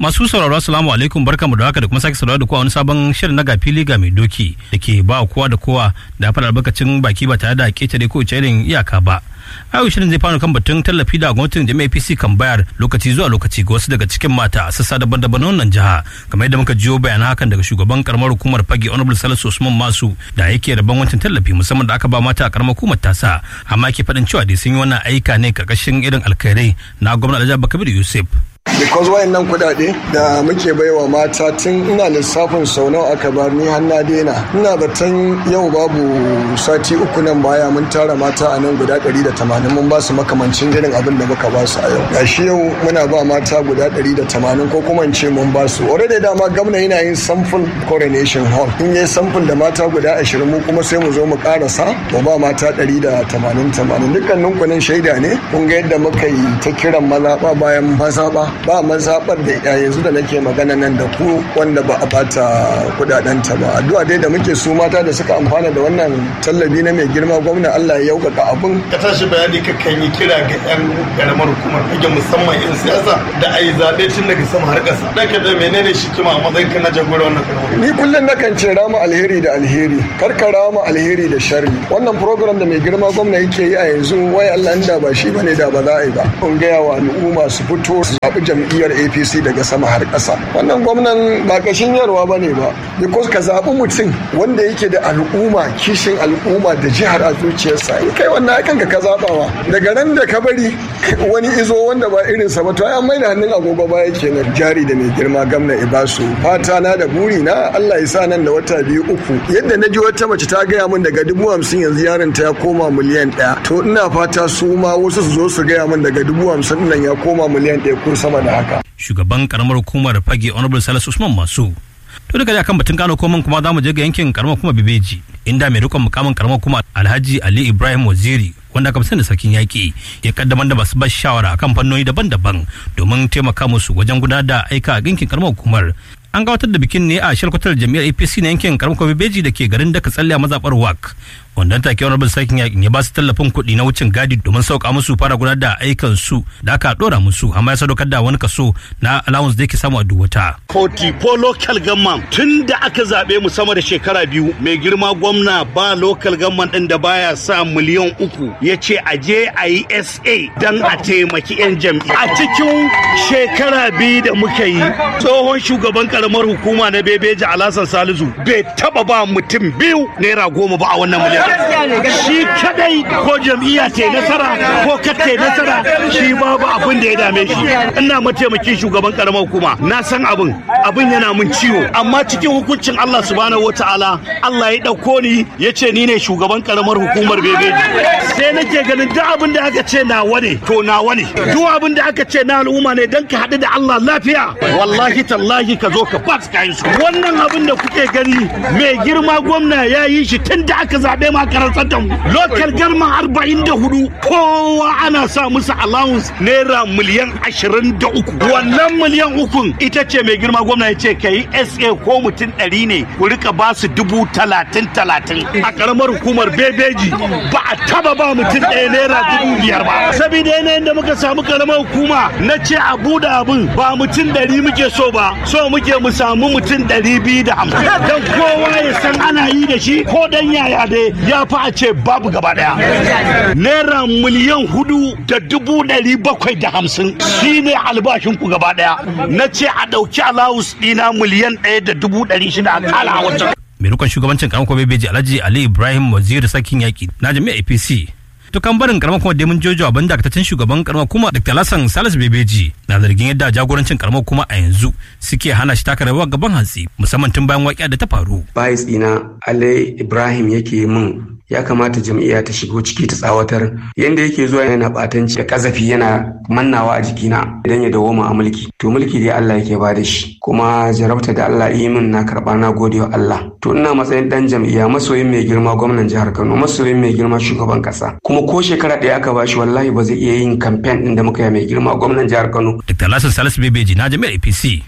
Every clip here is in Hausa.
masu sauraro assalamu alaikum barkamu da haka da kuma sake sauraro da kowa wani sabon shirin na gafili ga mai doki da ke ba kowa da kowa da fara albarkacin baki ba tare da ketare ko irin iyaka ba. Ayo shirin zai fara kan batun tallafi da gwamnatin jami'a APC kan bayar lokaci zuwa lokaci ga wasu daga cikin mata a sassa daban-daban wannan jiha kamar yadda muka jiyo bayanan hakan daga shugaban karamar hukumar fage honorable salisu usman masu da yake rabon wancan tallafi musamman da aka ba mata a karamar hukumar tasa amma ke faɗin cewa dai sun yi wannan aika ne karkashin irin alkhairai na gwamnati alhaji bakabir yusuf because wayannan kudade da muke baiwa mata tun ina lissafin sau nawa aka bar ni har na daina ina zaton yau babu sati uku nan baya mun tara mata a nan guda 180 mun ba su makamancin irin abin da muka ba su a yau gashi yau muna ba mata guda 180 ko kuma in ce mun ba su already dama gwamna yana yin sample coronation hall in yi sample da mata guda 20 mu kuma sai mu zo mu karasa mu ba mata 180 80 dukkanin kunin shaida ne kun ga yadda muka yi ta kiran mazaɓa bayan mazaɓa ba mazaɓar da yanzu da nake magana nan da ku wanda ba a bata kudadenta ba addu'a dai da muke su mata da suka amfana da wannan tallabi na mai girma gwamna Allah ya yaukaka abin ka tashi bayani ka kan yi kira ga yan karamar hukumar fage musamman yan siyasa da a yi zaɓe tun daga sama har ƙasa dan ka da menene shi kima a matsayin ka na jagora wannan karamar ni kullum nakan ce rama alheri da alheri kar ka rama alheri da sharri wannan program da mai girma gwamna yake yi a yanzu wai Allah inda ba shi bane da ba za a yi ba kun gaya wa al'umma su fito su zaɓi jam'iyyar apc daga sama har ƙasa wannan gwamnan ba kashin yarwa ba ne ba because ka zaɓi mutum wanda yake da al'umma kishin al'umma da jihar a zuciyarsa in kai wannan aikan ka zaɓawa daga ran da ka bari wani izo wanda ba irinsa ba to ai an mai da hannun agogo baya kenan jari da mai girma gamna ibasu fata na da buri na Allah ya sa nan da wata biyu uku yadda na ji wata mace ta gaya min daga dubu hamsin yanzu yaron ta ya koma miliyan ɗaya to ina fata su ma wasu su zo su gaya min daga dubu hamsin nan ya koma miliyan ɗaya ko sama da haka. Shugaban karamar hukumar fage Honorable Salisu Usman Masu. To daga kan batun Kano koman kuma za mu je ga yankin karamar kuma Bebeji inda mai rikon mukamin karamar kuma Alhaji Ali Ibrahim Waziri wanda aka da sarkin yaƙi ya kaddamar da masu bashi shawara akan fannoni daban-daban domin taimaka musu wajen gudanar da aika a yankin karamar hukumar an gabatar da bikin ne a shalkwatar jami'ar apc na yankin karamar kuma bebeji da ke garin daka tsalle a mazaɓar wak wanda take wani bin sarkin yakin ya ba su tallafin kuɗi na wucin gadi domin sauka musu fara gudanar da aikan su da aka ɗora musu amma ya sadaukar da wani kaso na allowance da yake samu a duwata. 44 local government tun da aka zaɓe mu sama da shekara biyu mai girma gwamna ba local government ɗin da baya sa miliyan uku ya ce a je a yi sa don a taimaki 'yan jam'i a cikin shekara biyu da muka yi tsohon shugaban karamar hukuma na bebeji alasan salisu bai taba ba mutum biyu naira goma ba a wannan miliyan shi kadai ko jam'iyya ta nasara ko kata nasara shi babu abin da ya dame shi ina mataimakin shugaban karamar hukuma na san abin abin yana mun ciwo amma cikin hukuncin Allah subhanahu wataala Allah ya dauko ni ya ce ni ne shugaban karamar hukumar bebeji sai nake ganin duk abin da aka ce nawa ne to nawa ne duk abin da aka ce na al'umma ne dan ka haɗu da Allah lafiya wallahi tallahi ka zo ka ba kayan su wannan abin da kuke gani mai girma gwamna ya yi shi tun da aka zaɓe ma karantar da mu local garma arba'in da hudu kowa ana sa musu allowance naira miliyan ashirin da uku wannan miliyan ukun ita ce mai girma gwamna ya ce ka yi sa ko mutum ɗari ne ku rika ba su dubu talatin talatin a karamar hukumar bebeji ba a taba ba mutum ɗaya naira dubu biyar ba saboda yanayin da muka samu karamar hukuma na ce a buɗe abin ba mutum ɗari muke so ba so muke mu samu mutum ɗari biyu da hamsin don kowa ya san ana yi da shi ko dan yaya dai ya fi a ce babu gaba ɗaya naira miliyan hudu da dubu ɗari bakwai da hamsin shi ne albashin ku gaba ɗaya na ce a ɗauki alawus ɗina miliyan ɗaya da dubu ɗari shida a kala a wancan. mai rikon shugabancin karamar kuma bebeji alhaji ali ibrahim waziri sakin yaƙi na jami'ar apc to kan barin karamar kuma demin jojo abin dakataccen shugaban karamar kuma dr lassan salis bebeji na zargin yadda jagorancin karamar kuma a yanzu suke hana shi taka rawa gaban hantsi musamman tun bayan waƙiya da ta faru bayis ɗina ali ibrahim yake min ya kamata jam'iyya ta shigo ciki ta tsawatar yanda yake zuwa yana batanci da kazafi yana mannawa a jikina idan ya dawo a mulki to mulki dai Allah yake ba da shi kuma jarabta da Allah yi min na karba na gode wa Allah to ina matsayin dan jam'iyya masoyin mai girma gwamnan jihar Kano masoyin mai girma shugaban kasa kuma ko shekara ɗaya aka bashi wallahi ba zai iya yin kamfen din da muka yi mai girma gwamnan jihar Kano Dr. Lassan Salisu Bebeji na jami'ar APC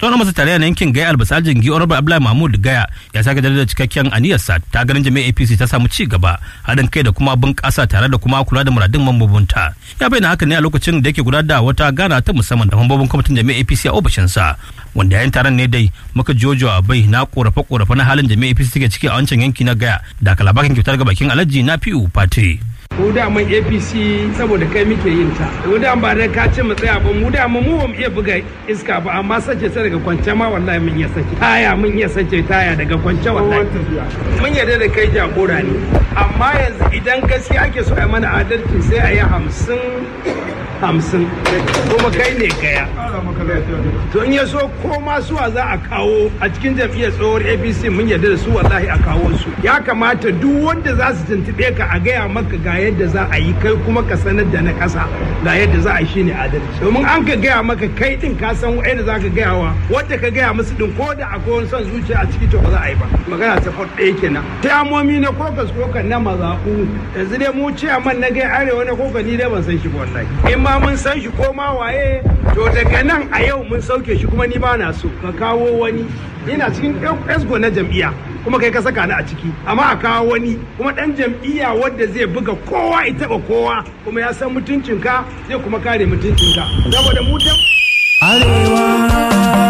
tsohon masa tarayya na yankin gaya albasa jingi honorable abdullahi mahmud gaya ya sake da cikakken aniyarsa ta ganin jami'ar apc ta samu ci gaba haɗin kai da kuma bunƙasa tare da kuma kula da muradun mambobinta ya bayyana haka ne a lokacin da yake gudanar da wata gana ta musamman da mambobin kwamitin jami'ar apc a ofishinsa wanda yayin taron ne dai muka jojo a bai na korafe korafe na halin jami'ar apc take ciki a wancan yanki na gaya da kalabakin kyautar ga bakin alhaji na fi'u fati. mu daman apc saboda kai muke yin ta mu da ba da ka ce mu tsaya ba mu da mu ba mu iya buga iska ba amma sace ta daga kwance ma wallahi mun iya sace taya mun iya sace taya daga kwance wallahi mun yarda da kai jagora ne amma yanzu idan gaskiya ake so a mana adalci sai a yi hamsin hamsin kuma kai ne gaya to in ya so ko ma suwa za a kawo a cikin jam'iyyar tsohuwar apc mun yarda da su wallahi a kawo su ya kamata duk wanda za su tuntuɓe ka a gaya maka ga yadda za a yi kai kuma ka sanar da na ƙasa ga yadda za a yi shine adalci domin an ka gaya maka kai din ka san wa'anda za ka gaya wa wanda ka gaya musu din ko da akwai wani son zuciya a ciki to ba za a yi ba magana ta fot ɗaya kenan tamomi na kokas kokan na mazaɓu yanzu dai mu ciyaman na gai arewa na kokan ni dai ban san shi ba wallahi in ma mun san shi ko ma waye to daga nan a yau mun sauke shi kuma ni ba na so ka kawo wani ina cikin esgo na jam'iyya kuma kai ka saka ni a ciki amma a kawo wani kuma dan jam'iyya wanda zai buga kowa ya taba kowa kuma ya san mutuncinka zai kuma kare mutuncinka saboda mu Arewa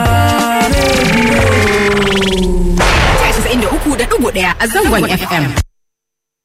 Radio. 93.1 a zangon FM.